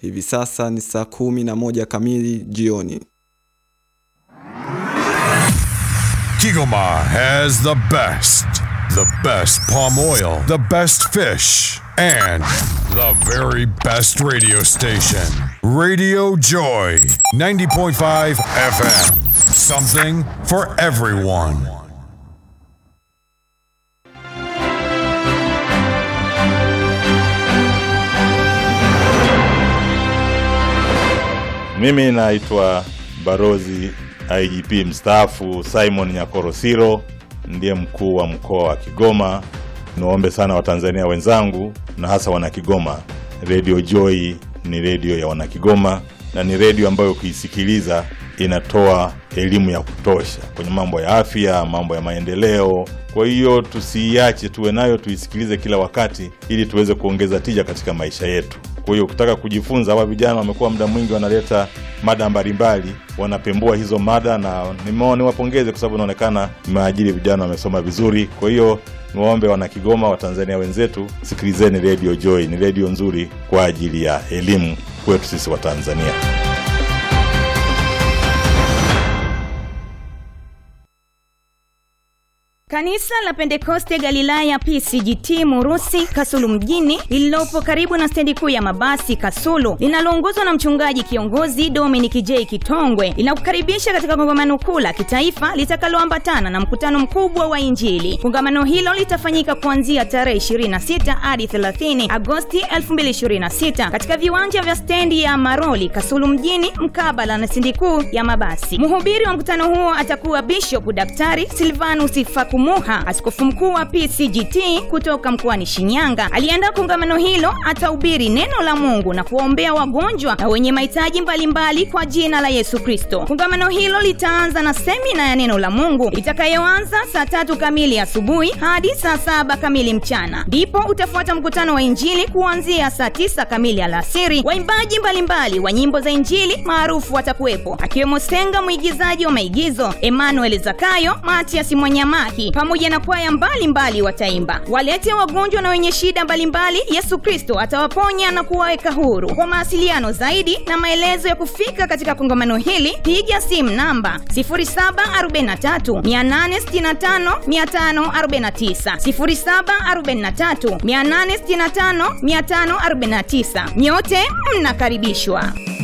Hivi sasa ni saa kumi na moja kamili jioni. Kigoma has the best, the best palm oil, the best fish, and the very best radio station. Radio Joy, 90.5 FM. Something for everyone. Mimi naitwa Barozi IGP mstaafu Simon Nyakorosiro, ndiye mkuu wa mkoa wa Kigoma. Niwaombe sana Watanzania wenzangu na hasa Wanakigoma, Radio Joy ni redio ya Wanakigoma na ni redio ambayo ukiisikiliza inatoa elimu ya kutosha kwenye mambo ya afya, mambo ya maendeleo. Kwa hiyo tusiiache, tuwe nayo, tuisikilize kila wakati, ili tuweze kuongeza tija katika maisha yetu. Kwa hiyo ukitaka kujifunza, hawa vijana wamekuwa muda mwingi wanaleta mada mbalimbali, wanapembua hizo mada, na nimeona niwapongeze kwa sababu inaonekana mmeajiri vijana wamesoma vizuri. Kwa hiyo niwaombe wana Kigoma, Watanzania wenzetu, sikilizeni Radio Joy, ni redio nzuri kwa ajili ya elimu kwetu sisi Watanzania. Kanisa la Pentekoste Galilaya PCGT Murusi Kasulu mjini lililopo karibu na stendi kuu ya mabasi Kasulu linaloongozwa na mchungaji kiongozi Dominic J Kitongwe linakukaribisha katika kongamano kuu la kitaifa litakaloambatana na mkutano mkubwa wa Injili. Kongamano hilo litafanyika kuanzia tarehe 26 hadi 30 Agosti 2026 katika viwanja vya stendi ya Maroli Kasulu mjini mkabala na stendi kuu ya mabasi. Mhubiri wa mkutano huo atakuwa Bishop Daktari Silvanus Faku Muha, askofu mkuu wa PCGT kutoka mkoani Shinyanga. Aliandaa kongamano hilo, atahubiri neno la Mungu na kuwaombea wagonjwa na wenye mahitaji mbalimbali kwa jina la Yesu Kristo. Kongamano hilo litaanza na semina ya neno la Mungu itakayoanza saa tatu kamili asubuhi hadi saa saba kamili mchana, ndipo utafuata mkutano wa Injili kuanzia saa tisa kamili alasiri. Waimbaji mbalimbali wa nyimbo za Injili maarufu watakuwepo akiwemo Senga, mwigizaji wa maigizo, Emmanuel Zakayo, Matias Mwanyamaki pamoja na kwaya mbalimbali wataimba. Walete wagonjwa na wenye shida mbalimbali, Yesu Kristo atawaponya na kuwaweka huru. Kwa mawasiliano zaidi na maelezo ya kufika katika kongamano hili, piga simu namba 0743 865 549, 0743 865 549. Nyote mnakaribishwa.